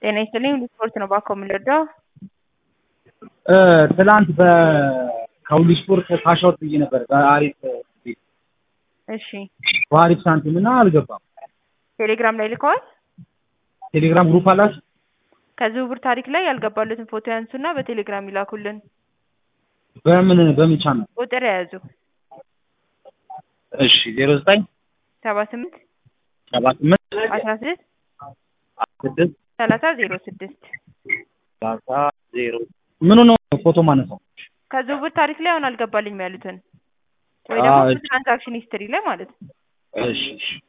ጤና ይስጥልኝ ስፖርት ነው ባኮ የምንረዳው። ትላንት በካውሊ ስፖርት ካሻውት ብዬ ነበር በአሪፍ እሺ በአሪፍ ሳንቲም እና አልገባም። ቴሌግራም ላይ ልከዋል። ቴሌግራም ግሩፕ አላችሁ? ከዝውውር ታሪክ ላይ ያልገባሉትን ፎቶ ያንሱና በቴሌግራም ይላኩልን። በምን በምን ቻናል? ቁጥር የያዙ እሺ ዜሮ ዘጠኝ ሰባ ስምንት ሰባ ስምንት አስራ ስድስት ስድስት ሰላሳ ዜሮ ስድስት ሰላሳ ዜሮ ምኑ ነው ፎቶ ማነሳው? ከዝውውር ታሪክ ላይ አሁን አልገባልኝም ያሉትን ወይ ደግሞ አዎ። ትራንዛክሽን ሂስትሪ ላይ ማለት ነው። እሺ እሺ